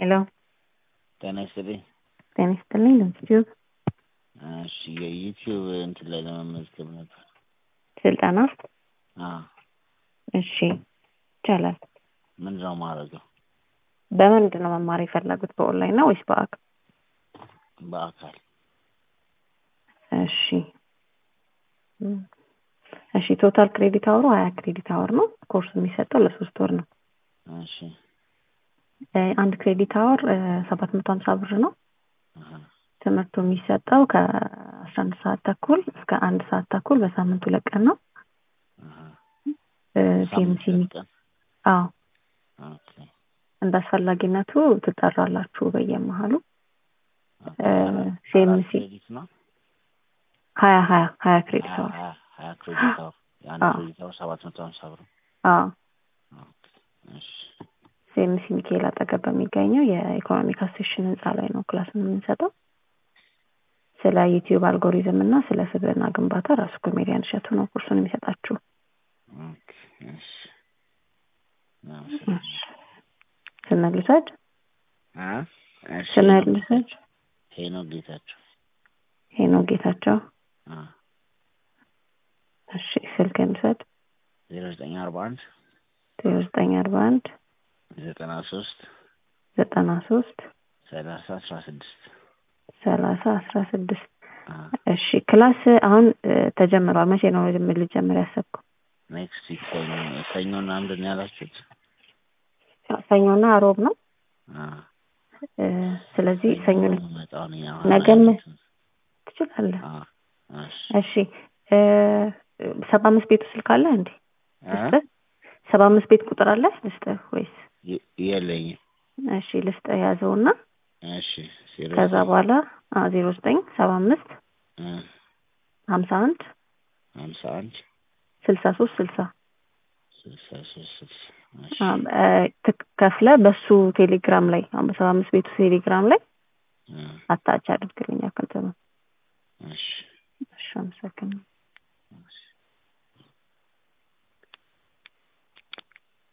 ሄሎ ጤና ይስጥልኝ። ጤና ይስጥልኝ። ዩቲዩብ እሺ የዩቲዩብ እንትን ላይ ለመመዝገብ ነበር። ስልጠና አዎ እሺ ይቻላል። ምንድን ነው ማድረገው? በምንድን ነው መማር የፈለጉት? በኦንላይን ነው ወይስ በአካል? በአካል እሺ እም፣ እሺ ቶታል ክሬዲት አወሩ ሀያ ክሬዲት አወር ነው። ኮርሱ የሚሰጠው ለሶስት ወር ነው። እሺ እ፣ አንድ ክሬዲት አወር ሰባት መቶ ሀምሳ ብር ነው። አሀ፣ ትምህርቱ የሚሰጠው ከአስራ አንድ ሰዓት ተኩል እስከ አንድ ሰዓት ተኩል በሳምንት ሁለት ቀን ነው። አሀ። እ፣ ሳምንት ቲኤምሲ ሁለት ቀን አዎ ኦኬ። እንደ አስፈላጊነቱ ትጠራላችሁ በየመሀሉ ኦኬ። እ፣ አራት ሴምሲ ክሬዲት ነው። ሀያ ሀያ ሀያ ክሬዲት ሀያ አወር ሀያ ሀያ ክሬዲት አወር የአንድ አዎ ክሬዲት አወር ሰባት መቶ ሀምሳ ብር ነው። አዎ ኦኬ። እሺ ሴምሲ ሚካኤል አጠገብ በሚገኘው የኢኮኖሚክ አሴሽን ህንፃ ላይ ነው ክላስ የምንሰጠው። ስለ ዩቲዩብ አልጎሪዝም እና ስለ ስብዕና ግንባታ ራሱ ኮሜዲያን እሸቱ ነው ኩርሱን የሚሰጣችሁ። ኦኬ። እሺ አመሰግናለሁ። ስምህን ልውሰድ? አ እሺ ስምህን ሄኖክ ልውሰድ? ጌታቸው ሄኖክ ጌታቸው ሄኖክ ጌታቸው። አ እሺ ስልክህን ልውሰድ? ዜሮ ዘጠኝ አርባ አንድ ዜሮ ዘጠኝ አርባ አንድ ዘጠና ሶስት ዘጠና ሶስት ሰላሳ አስራ ስድስት ሰላሳ አስራ ስድስት አ እሺ ክላስ አሁን እ፣ ተጀምሯል። መቼ ነው ጅምር ልጀምር ያሰብከው? ኔክስት ዊክ ሰኞ ሰኞና ምንድን ነው ያላችሁት? ሰኞና ሮብ ነው። አ እ፣ ስለዚህ ሰኞ ነው የምመጣው እኔ አሁን ነገም አይደለም። ትችላለህ። አ እሺ እሺ እ፣ ሰባ አምስት ቤቱ ስልክ አለ እንዴ? አ ልስጥህ? ሰባ አምስት ቤት ቁጥር አለ ልስጥህ ወይስ? የ- የለኝም። እሺ ልስጥህ ያዘውና እሺ ዜሮ ከዛ ዘጠኝ በኋላ ዜሮ ዘጠኝ ሰባ አምስት አ ሀምሳ አንድ ሀምሳ አንድ ስልሳ ሶስት ስልሳ ስልሳ ሶስት ስልሳ እሺ ከፍለ በሱ ቴሌግራም ላይ አሁን በሰባ አምስት ቤቱ ቴሌግራም ላይ አ አታች አድርግልኝ አካውንት ነው። እሺ እሺ አመሰግናለሁ።